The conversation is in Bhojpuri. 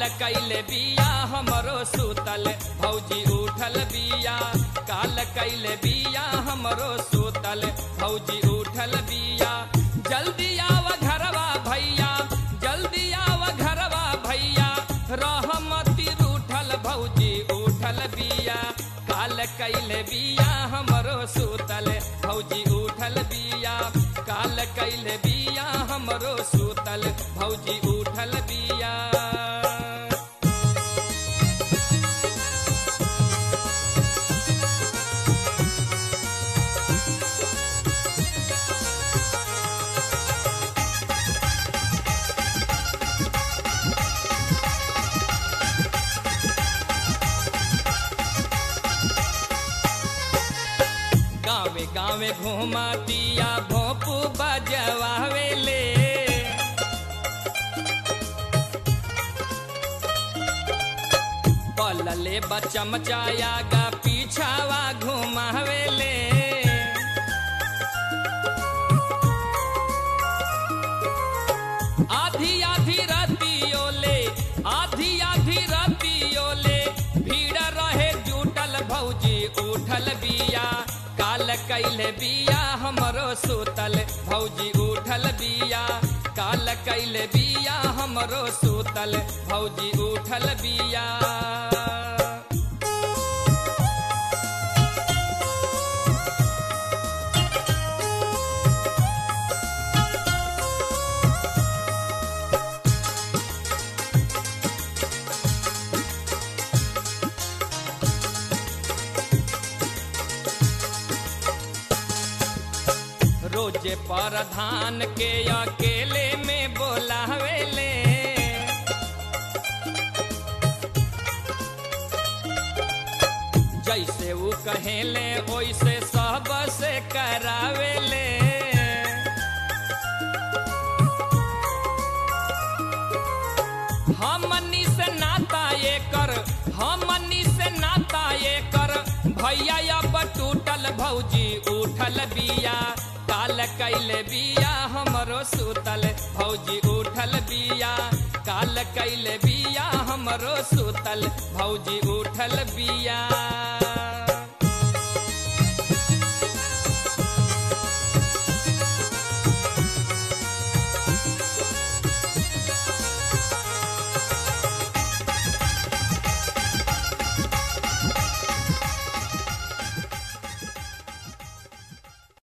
कैले बिया हमरो सुतल भौजी उठल बिया काल कैले बिया हमरो सुतल भौजी उठल बिया जल्दी आव घरवा भैया जल्दी आव घरवा भैया रहमती रूठल भौजी उठल बिया काल कैले बिया हमरो सुतल भौजी उठल बिया काल कैले बिया हमरो सुतल भौजी उठल बिया गावे गावे घुमातिया भोपू बजवावेले पलले बचमचाया गा पीछावा घुमावेले आधी आधी रतियोले आधी आधी रतियोले भीड़ रहे जुटल भौजी उठल बिया काल कैले बिया हमरो सुतल भौजी उठल बिया काल कैले बिया हमरो सुतल भौजी उठल बिया रोजे प्रधान के अकेले में बोलावेले जैसे वो कहेले वैसे सब से करावेले हमनी से नाता ये कर हमनी से नाता ये कर भैया अब टूटल भौजी उठल बिया काल कैले बिया हमरो सुतल भौजी उठल बिया काल कैले बिया हमरो सुतल भौजी उठल बिया